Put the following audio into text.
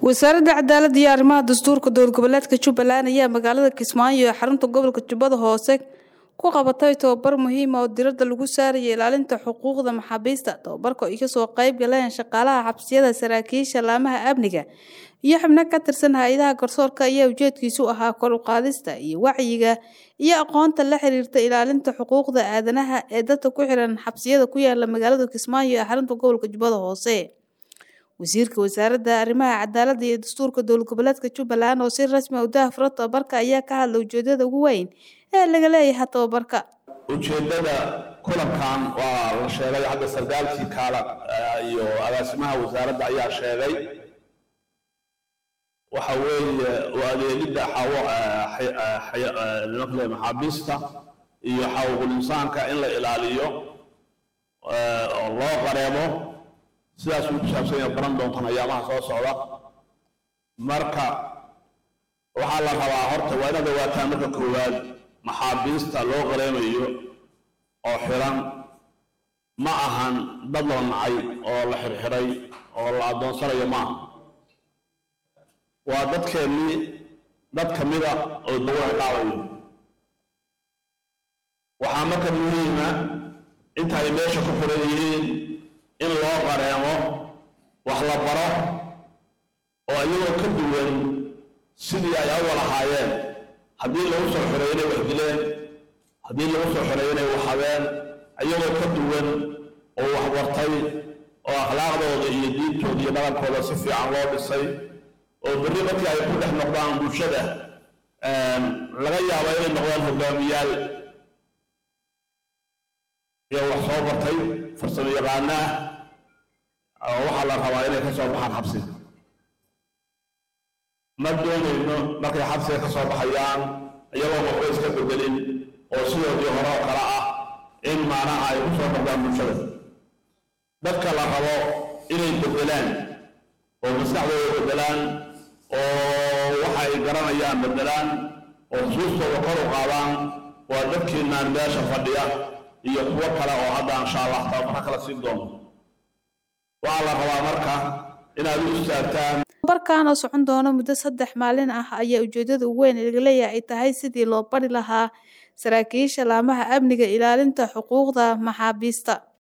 wasaaradda cadaaladda iyo arrimaha dastuurka dowlad goboleedka jubbaland ayaa magaalada kismaayo ee xarunta gobolka jubbada hoose ku qabatay tobabar muhiima oo diradda lagu saaraya ilaalinta xuquuqda maxaabiista tobabarka ay kasoo qayb galeen shaqaalaha xabsiyada saraakiisha laamaha amniga iyo xubno ka tirsan hay-adaha garsoorka ayaa ujeedkiisu ahaa kor u qaadista iyo wacyiga iyo aqoonta la xiriirta ilaalinta xuquuqda aadanaha ee dadka ku xiran xabsiyada ku yaala magaalada kismaayo ee xarunta gobolka jubbada hoose wasiirka wasaaradda arrimaha cadaaladda iyo dastuurka dowlad goboleedka jubbaland oo si rasmi u daahfuro tobabarka ayaa ka hadla ujeedada ugu weyn ee laga leeyahay tobabarka ujeeddada kulankan waa la sheegay hadda sargaalkii kaala iyo agaasimaha wasaaradda ayaa sheegay waxa weeye waa adeegidda xawo nimankale maxaabiista iyo xaquuqul insaanka in la ilaaliyo oo loo qareebo sidaas uu ku saabsan yahay baran doontaan ayaamaha soo socda marka waxaa la rabaa horta waa inaad ogaataan marka koowaad maxaabiista loo qareemayo oo xiran ma ahan dad la nacay oo la xirxiray oo la addoonsanayo maaha waa dadkeennii dad ka mida oo lagu ciqaabayo waxaa marka muhiima inta ay meesha ku xiran yihiin in loo qareemo wax la baro oo iyagoo ka duwan sidii ay awal ahaayeen haddii lagu soo xoreeyo inay wax dileen haddii lagu soo xoreeyo inay wax habeen iyagoo ka duwan oo wax bartay oo akhlaaqdooda iyo diintooda iyo dhaqankooda si fiican loo dhisay oo berri markii ay ku dhex noqdaan bulshada laga yaabo inay noqdaan hogaamiyaal iyo wax soo bartay farsamo yaqaana ah oo waxaa la rabaa inay ka soo baxaan xabsi ma doonayno markay xabsiga ka soo baxayaan iyagoo waxba iska bedelin oo sidoodii hore oo kale ah in maanaha ay ku soo noqdaan bulshada dadka la rabo inay bedelaan oo maskaxdooda bedelaan oo waxa ay garanayaan bedelaan oo xusuustooda kor u qaadaan waa dadkiinaan meesha fadhiya iyo kuwo kale oo hadda insha allah tababara kala siin doono waxaa la rabaa marka inaad u istaagtaan barkan oo socon doono muddo saddex maalin ah ayaa ujeedada ugu weyn laga leeyahay ay tahay sidii loo bari lahaa saraakiisha laamaha amniga ilaalinta xuquuqda maxaabiista